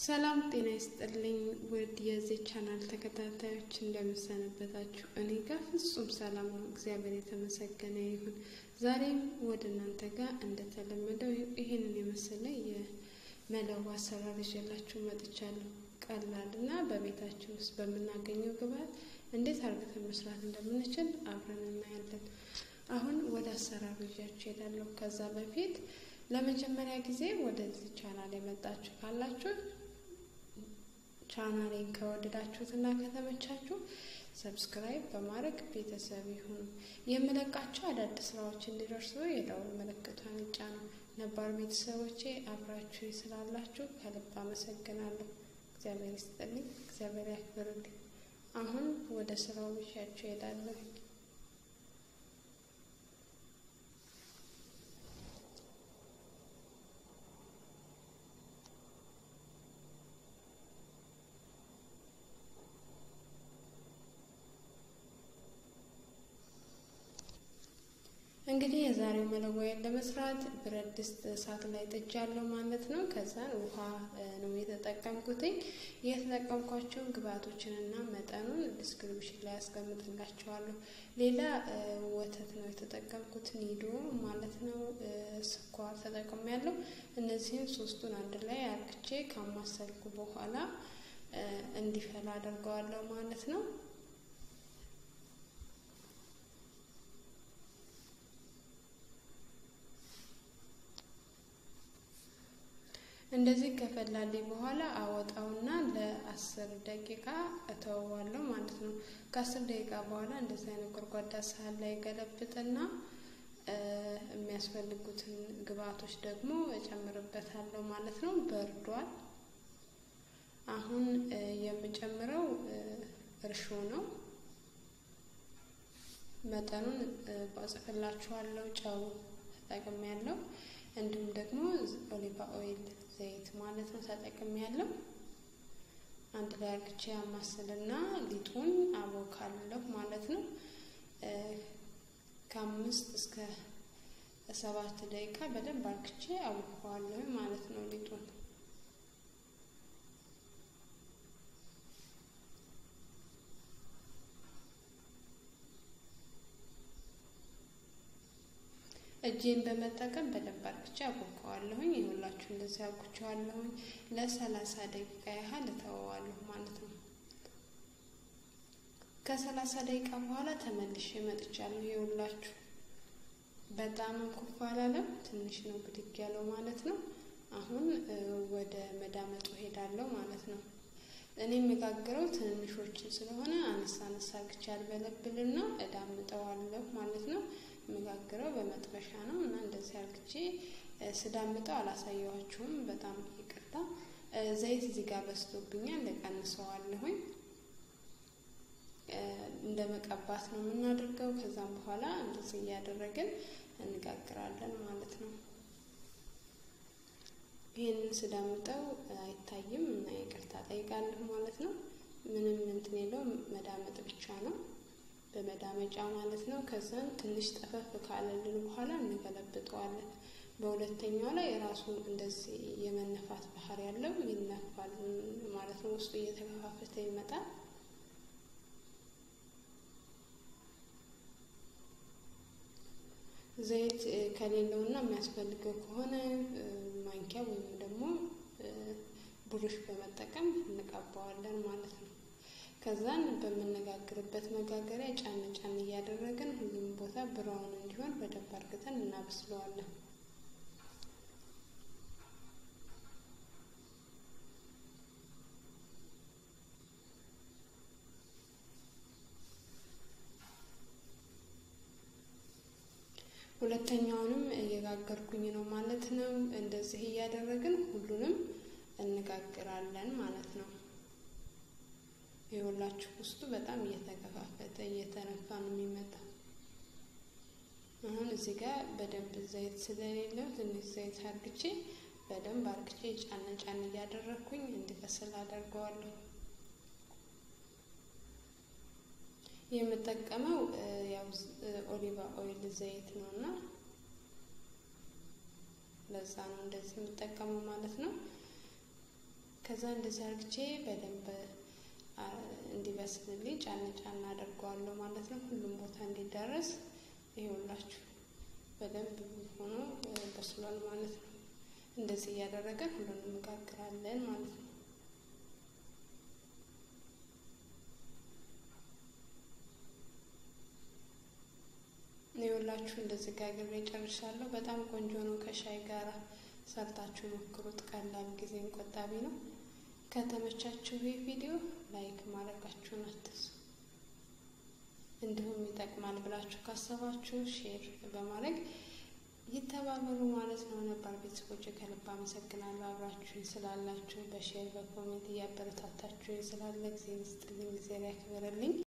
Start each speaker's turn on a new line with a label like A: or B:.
A: ሰላም ጤና ይስጥልኝ ውድ የዚህ ቻናል ተከታታዮች እንደምሰነበታችሁ። እኔ ጋር ፍጹም ሰላም ነው፣ እግዚአብሔር የተመሰገነ ይሁን። ዛሬም ወደ እናንተ ጋር እንደተለመደው ይህንን የመሰለ የመለዋ አሰራር ይዤላችሁ መጥቻለሁ። ቀላል እና በቤታችን ውስጥ በምናገኘው ግብአት እንዴት አርግተን መስራት እንደምንችል አብረን እናያለን። አሁን ወደ አሰራሩ ይዣችሁ እሄዳለሁ። ከዛ በፊት ለመጀመሪያ ጊዜ ወደዚህ ቻናል የመጣችሁ ካላችሁ ቻናሌን ከወደዳችሁት እና ከተመቻችሁ ሰብስክራይብ በማድረግ ቤተሰብ ይሁኑ። የምለቃቸው አዳዲስ ስራዎች እንዲደርሱ የደውል ምልክቷን ይጫኑ። ነባር ቤተሰቦቼ አብራችሁ ስላላችሁ ከልብ አመሰግናለሁ። እግዚአብሔር ይስጥልኝ፣ እግዚአብሔር ያክብርልኝ። አሁን ወደ ስራው ይዣችሁ እሄዳለሁ። እንግዲህ የዛሬው መለወያን ለመስራት ብረት ድስት እሳት ላይ ጥጃለሁ ማለት ነው። ከዛን ውሃ ነው የተጠቀምኩትኝ። የተጠቀምኳቸውን ግብአቶችንና መጠኑን ዲስክሪፕሽን ላይ ያስቀምጥላቸዋለሁ። ሌላ ወተት ነው የተጠቀምኩት፣ ኒዶ ማለት ነው። ስኳር ተጠቅሜያለሁ። እነዚህም ሶስቱን አንድ ላይ አርግቼ ካማሰልኩ በኋላ እንዲፈላ አደርገዋለሁ ማለት ነው። እንደዚህ ከፈላልኝ በኋላ አወጣውና ለአስር ደቂቃ እተወዋለሁ ማለት ነው። ከአስር ደቂቃ በኋላ እንደዚህ አይነት ጎድጓዳ ሳህን ላይ ገለብጥና የሚያስፈልጉትን ግብአቶች ደግሞ እጨምርበታለሁ ማለት ነው። በርዷል። አሁን የምጨምረው እርሾ ነው። መጠኑን ባጽፍላችኋለሁ። ጨው ተጠቅሜያለሁ። እንዲሁም ደግሞ ኦሊቫ ኦይል ዘይት ማለት ነው ተጠቅሜ ያለው አንድ ላይ አርግቼ አማስልና ሊጡን አቦካለሁ ማለት ነው። ከአምስት እስከ ሰባት ደቂቃ በደንብ አርግቼ አቦካዋለሁ ማለት ነው ሊጡን። እጄን በመጠቀም በደንብ አርግቼ አቦካዋለሁኝ። ይኸውላችሁ እንደዚህ አብኩቼዋለሁኝ። ለሰላሳ ደቂቃ ያህል እተወዋለሁ ማለት ነው። ከሰላሳ ደቂቃ በኋላ ተመልሼ መጥቻለሁ። ይኸውላችሁ በጣም ኩፍ አላለም፣ ትንሽ ነው ብድግ ያለው ማለት ነው። አሁን ወደ መዳመጡ ሄዳለሁ ማለት ነው። እኔ የሚጋግረው ትንንሾችን ስለሆነ አነሳ አነሳ አርግቼ አልበለብልና እዳምጠዋለሁ ማለት ነው። የምጋግረው በመጥበሻ ነው እና እንደዚህ አርግቼ ስዳምጠው አላሳየዋችሁም። በጣም ይቅርታ። ዘይት እዚህ ጋር በስቶብኛል፣ እቀንሰዋለሁኝ። እንደ መቀባት ነው የምናደርገው። ከዛም በኋላ እንደዚህ እያደረግን እንጋግራለን ማለት ነው። ይህንን ስዳምጠው አይታይም እና ይቅርታ ጠይቃለሁ ማለት ነው። ምንም እንትን የለውም መዳመጥ ብቻ ነው በመዳመጫ ማለት ነው። ከዛን ትንሽ ጠፈፍ ካለልን በኋላ እንገለብጠዋለን። በሁለተኛው ላይ ራሱ እንደዚህ የመነፋት ባህሪ ያለው ይነፋል ማለት ነው። ውስጡ እየተከፋፈተ ይመጣል። ዘይት ከሌለውና የሚያስፈልገው ከሆነ ማንኪያ ወይም ደግሞ ብሩሽ በመጠቀም እንቀባዋለን ማለት ነው። ከዛን በምነጋግርበት መጋገሪያ ጫን ጫን እያደረግን ሁሉም ቦታ ብራውን እንዲሆን በደንብ አርግተን እናበስለዋለን። ሁለተኛውንም እየጋገርኩኝ ነው ማለት ነው። እንደዚህ እያደረግን ሁሉንም እንጋግራለን ማለት ነው። የሁላችሁ ውስጡ በጣም እየተከፋፈተ እየተነፋ ነው የሚመጣው። አሁን እዚህ ጋር በደንብ ዘይት ስለሌለው ትንሽ ዘይት አርግቼ በደንብ አርግቼ ጫን ጫን እያደረግኩኝ እንዲበስል አደርገዋለሁ። የምጠቀመው ያው ኦሊቫ ኦይል ዘይት ነው እና ለዛ ነው እንደዚህ የምጠቀመው ማለት ነው። ከዛ እንደዚህ አርግቼ በደንብ እንዲበስልልኝ ጫን ጫን አደርገዋለሁ ማለት ነው። ሁሉም ቦታ እንዲዳረስ ይኸውላችሁ በደንብ ሆኖ በስሏል ማለት ነው። እንደዚህ እያደረገን ሁሉንም እንጋግራለን ማለት ነው። ይኸውላችሁ እንደዚህ ጋግሬ ጨርሻለሁ። በጣም ቆንጆ ነው። ከሻይ ጋር ሰርታችሁ ሞክሩት። ቀላል ጊዜም ቆጣቢ ነው። ከተመቻችሁ ይህ ቪዲዮ ላይክ ማድረጋችሁን አትርሱ። እንዲሁም ይጠቅማል ብላችሁ ካሰባችሁ ሼር በማድረግ ይተባበሩ ማለት ነው። ነባር ቤተሰቦች ከልብ አመሰግናለሁ አብራችሁኝ ስላላችሁ፣ በሼር በኮሜንት እያበረታታችሁኝ ስላለ ጊዜ ስጥልኝ፣ ጊዜ ያክብርልኝ።